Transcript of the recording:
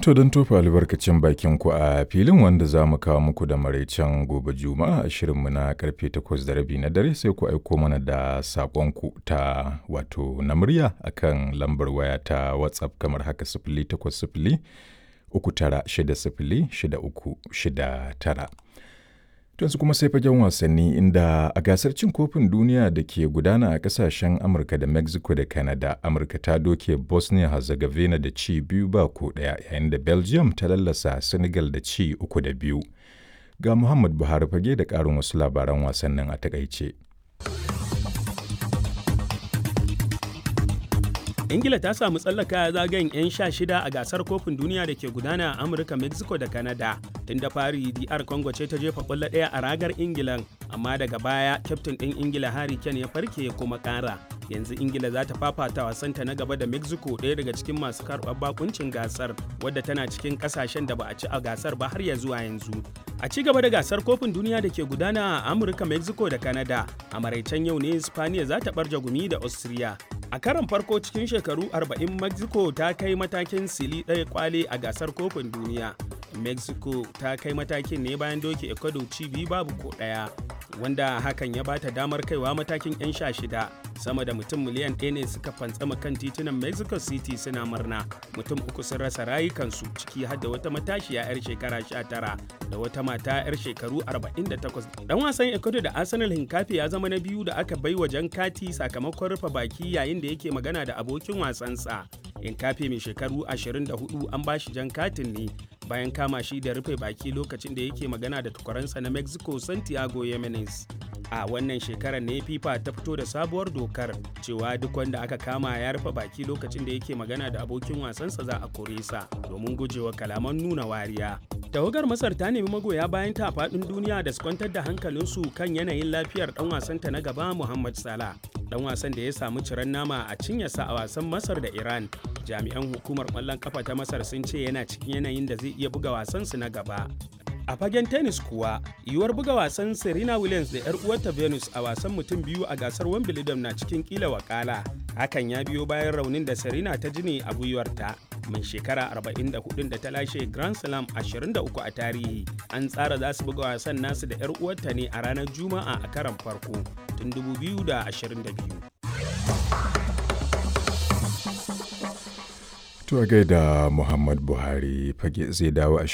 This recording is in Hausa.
To don tofa albarkacin bakin ku a filin wanda za mu kawo muku da maraicen gobe juma'a a shirinmu na karfe takwas da rabi na dare sai ku aiko mana da saƙonku ta wato na murya akan lambar waya ta WhatsApp kamar haka sifili takwas sifili uku tara shida sifili shida uku shida tara. Tunsu kuma sai fagen wasanni inda a gasar cin kofin duniya da ke gudana a kasashen Amurka da Mexico da Canada, Amurka ta doke Bosnia Herzegovina da ci biyu ba ko ɗaya yayin da Belgium ta lallasa Senegal da ci uku da biyu. Ga Muhammad Buhari fage da ƙarin wasu labaran wasannin a takaice. ingila ta samu tsallaka zagayen 'yan sha shida a gasar kofin duniya da ke gudana a amurka mexico da canada tun da fari dr congo ce ta jefa kwallo ɗaya a ragar ingilan amma daga baya kyaftin ɗin ingila harry kane ya farke ya kuma ƙara yanzu ingila za ta fafata wasanta na gaba da mexico ɗaya daga cikin masu karɓar bakuncin gasar wadda tana cikin ƙasashen da ba a ci a gasar ba har ya zuwa yanzu a ci gaba da gasar kofin duniya da ke gudana a amurka mexico da canada a maraicen yau ne spaniya za ta ɓarja gumi da austria a karon farko cikin shekaru 40 mexico ta kai matakin sili ɗaya kwale a gasar kofin duniya mexico ta kai matakin ne bayan doke ecuador ci biyu babu ko ɗaya wanda hakan ya bata damar kaiwa matakin 'yan sha shida sama da mutum miliyan ɗaya ne suka fantsama kan titunan mexico city suna murna mutum uku sun rasa rayukansu ciki har da wata matashiya 'yar shekara 19 da wata mata 'yar shekaru 48 dan wasan ecuador da arsenal hinkafi ya zama na biyu da aka bai wa jan kati sakamakon rufe baki yayin da yake magana da abokin wasansa hinkafi mai shekaru 24 an bashi jan katin ne bayan kama shi da rufe baki lokacin da yake magana da tukwaransa na mexico santiago yemenes a wannan shekarar ne fifa ta fito da sabuwar dokar cewa duk wanda aka kama ya rufe baki lokacin da yake magana da abokin wasansa za a kore sa domin gujewa kalaman nuna wariya tawagar masar ta nemi magoya bayan ta faɗin duniya da su kwantar da hankalinsu kan yanayin lafiyar dan wasanta na gaba muhammad salah dan wasan da ya samu ciran nama a cinyarsa a wasan masar da iran jami'an hukumar ƙwallon kafa ta masar sun ce yana cikin yanayin da zai iya buga wasansu na gaba a fagen tennis kuwa yiwuwar buga wasan serena williams da 'yar uwarta venus a wasan mutum biyu a gasar wimbledon na cikin kila wakala hakan ya biyo bayan raunin da serena ta jini a gwiwarta mai shekara 44 da ta lashe grand slam 23 a tarihi an tsara za su buga wasan nasu da 'yar uwarta ne a ranar juma'a a karan farko tun 2022 To gaida Muhammad Buhari fage zai dawo a